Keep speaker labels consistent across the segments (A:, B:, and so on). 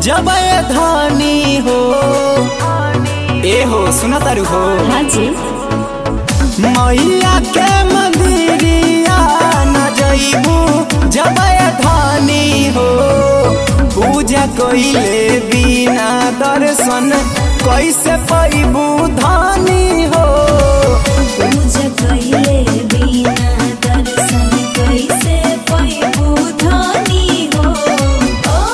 A: जब ये धानी हो ए हो सुना तारू हो
B: हाँ जी
A: मैया के मंदिरिया न जइबू जब ये धानी हो पूजा कइले बिना दर्शन कैसे पैबू धानी हो
B: पूजा कइले बिना दर्शन कैसे पैबू धनी हो ओ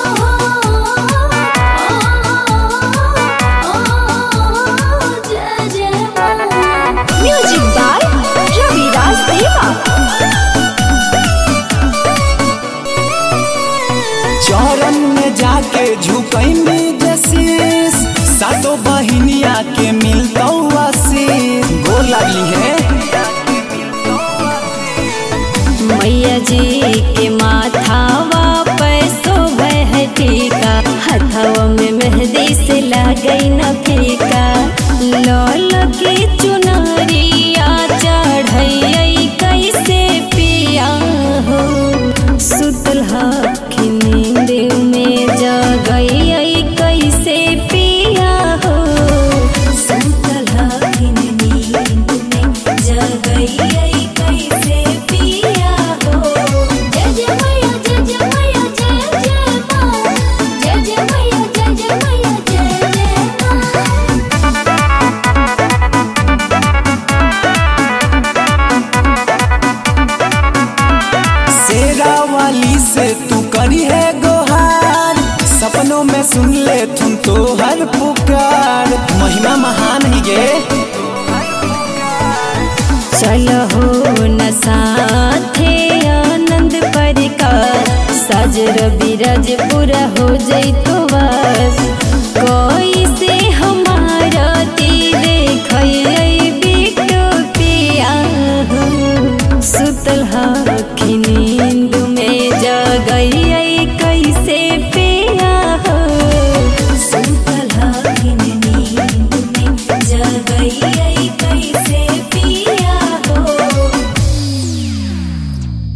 B: जय जय म्यूजिक बाय रविराज देवा
A: चरण में जाके झुकैमी जशीस सातो बहिनिया के मिलतौ आशीष गोर लागली है
B: मैया जी के माथावा पैसो है टीका हथवा में मेहंदी से लागई न फीका लौल के चुनरिया चढ़ई कैसे पिया हो सुतल हखी नींद में जगई कैसे पिया हो सुतल हखी नींद में जगई कैसे पिया हो जय जय मैया जय जय मैया जय जय माँ जय जय मैया जय जय मैया जय जय माँ
A: शेरा वाली से तू करी है गोहार सपनों में सुन ले तुम तो हर पुकार महिमा महान ही गे
B: चलो हो न साथे आनंद परिकार सजर बिरज पूरा हो जैतो बस कोई से हमारा ती देखई बिटो पिया हो सुतल हखी नींद में जगई कैसे पिया हो सुतल हखी नींद में जगई